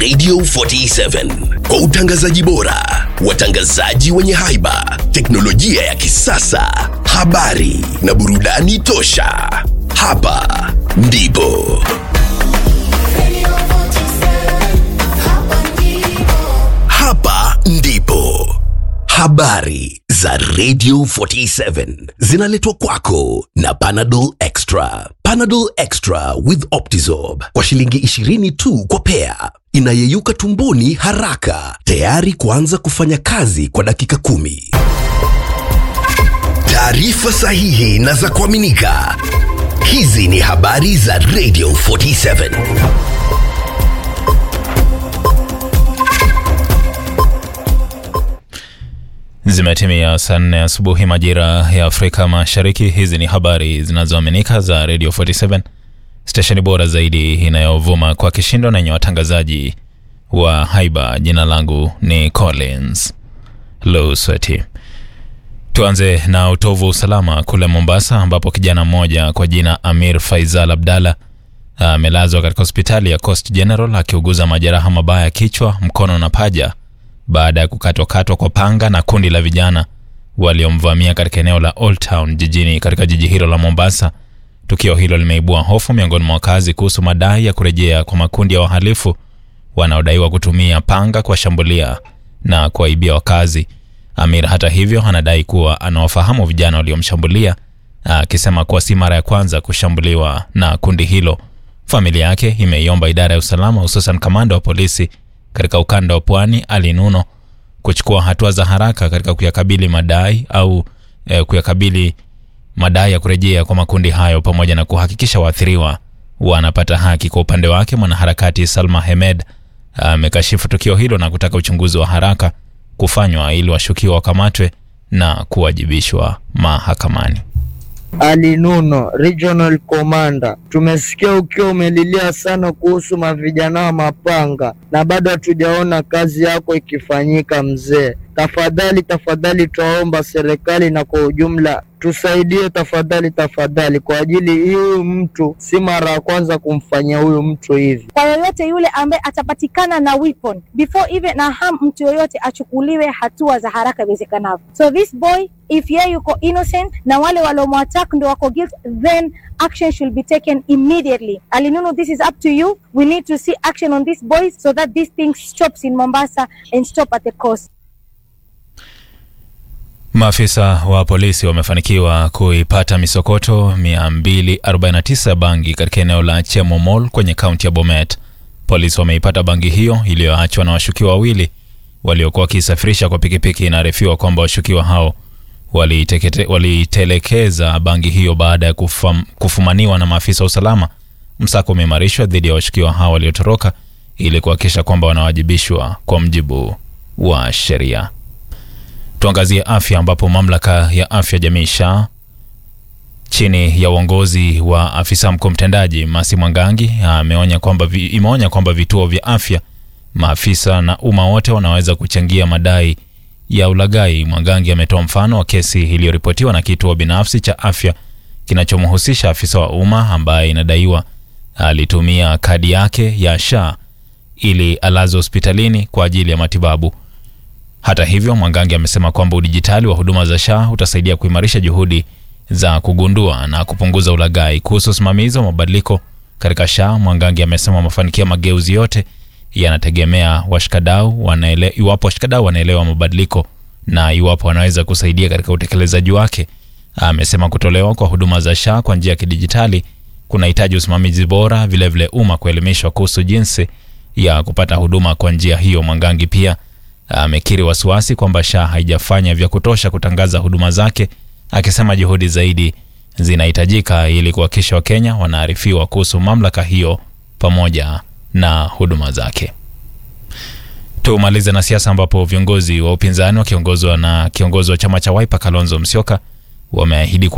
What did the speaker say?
Radio 47 kwa utangazaji bora, watangazaji wenye haiba, teknolojia ya kisasa, habari na burudani tosha. Hapa ndipo hapa ndipo habari za Radio 47 zinaletwa kwako na Panadol Extra. Panadol Extra with Optizorb kwa shilingi 20 tu kwa pea, inayeyuka tumboni haraka, tayari kuanza kufanya kazi kwa dakika kumi. Taarifa sahihi na za kuaminika. Hizi ni habari za Radio 47. Zimetimia saa nne asubuhi majira ya Afrika Mashariki. Hizi ni habari zinazoaminika za Radio 47, stesheni bora zaidi inayovuma kwa kishindo na yenye watangazaji wa haiba. Jina langu ni Collins Lusweti. Tuanze na utovu wa usalama kule Mombasa, ambapo kijana mmoja kwa jina Amir Faisal Abdalla amelazwa katika hospitali ya Coast General akiuguza majeraha mabaya ya kichwa, mkono na paja baada ya kukatwakatwa kwa panga na kundi la vijana waliomvamia katika eneo la Old Town jijini katika jiji hilo la Mombasa. Tukio hilo limeibua hofu miongoni mwa wakazi kuhusu madai ya kurejea kwa makundi ya wahalifu wanaodaiwa kutumia panga kuwashambulia na kuwaibia wakazi. Amir hata hivyo anadai kuwa anawafahamu vijana waliomshambulia, akisema kuwa si mara ya kwanza kushambuliwa na kundi hilo. Familia yake imeiomba idara ya usalama, hususan kamanda wa polisi katika ukanda wa pwani Ali Nuno kuchukua hatua za haraka katika kuyakabili madai au eh, kuyakabili madai ya kurejea kwa makundi hayo pamoja na kuhakikisha waathiriwa wanapata haki. Kwa upande wake, mwanaharakati Salma Hemed amekashifu tukio hilo na kutaka uchunguzi wa haraka kufanywa ili washukiwa wakamatwe na kuwajibishwa mahakamani. Ali Nuno, Regional Commander, tumesikia ukiwa umelilia sana kuhusu mavijana wa mapanga na bado hatujaona kazi yako ikifanyika mzee. Tafadhali tafadhali, twaomba serikali na kwa ujumla tusaidie tafadhali tafadhali, kwa ajili hii huyu mtu si mara ya kwanza kumfanyia huyu mtu hivi. kwa yoyote yule ambaye atapatikana na weapon before even na harm mtu yoyote achukuliwe hatua za haraka iwezekanavyo. So this boy if yeye yuko innocent na wale waliomwattack ndo wako guilt, then action should be taken immediately. Alinunu, this is up to you. We need to see action on these boys so that this thing stops in Mombasa and stop at the coast. Maafisa wa polisi wamefanikiwa kuipata misokoto 249 ya bangi katika eneo la Chemo Mall kwenye kaunti ya Bomet. Polisi wameipata bangi hiyo iliyoachwa na washukiwa wawili waliokuwa wakisafirisha kwa pikipiki. Inaarifiwa kwamba washukiwa hao walitekete- walitelekeza bangi hiyo baada ya kufam, kufumaniwa na maafisa wa usalama. Msako umeimarishwa dhidi ya washukiwa hao waliotoroka ili kuhakikisha kwamba wanawajibishwa kwa mjibu wa sheria. Tuangazie afya ambapo mamlaka ya afya jamii SHA chini ya uongozi wa afisa mkuu mtendaji Masi Mwangangi ameonya kwamba vi- imeonya kwamba vituo vya afya, maafisa na umma wote wanaweza kuchangia madai ya ulaghai. Mwangangi ametoa mfano wa kesi iliyoripotiwa na kituo binafsi cha afya kinachomhusisha afisa wa umma ambaye inadaiwa alitumia kadi yake ya SHA ili alazwe hospitalini kwa ajili ya matibabu. Hata hivyo, Mwangangi amesema kwamba udijitali wa huduma za SHA utasaidia kuimarisha juhudi za kugundua na kupunguza ulaghai. Kuhusu usimamizi wa mabadiliko katika SHA, Mwangangi amesema mafanikio ya mageuzi yote yanategemea washikadau wanaele, iwapo washikadau wanaelewa mabadiliko na iwapo wanaweza kusaidia katika utekelezaji wake. Amesema kutolewa kwa huduma za SHA kwa njia ya kidijitali kunahitaji usimamizi bora, vilevile umma kuelimishwa kuhusu jinsi ya kupata huduma kwa njia hiyo. Mwangangi pia amekiri wasiwasi kwamba SHA haijafanya vya kutosha kutangaza huduma zake, akisema juhudi zaidi zinahitajika ili kuhakikisha Wakenya wanaarifiwa kuhusu mamlaka hiyo pamoja na huduma zake. Tumalize na siasa ambapo viongozi wa upinzani wakiongozwa na kiongozi wa chama cha Wiper Kalonzo Musyoka wameahidi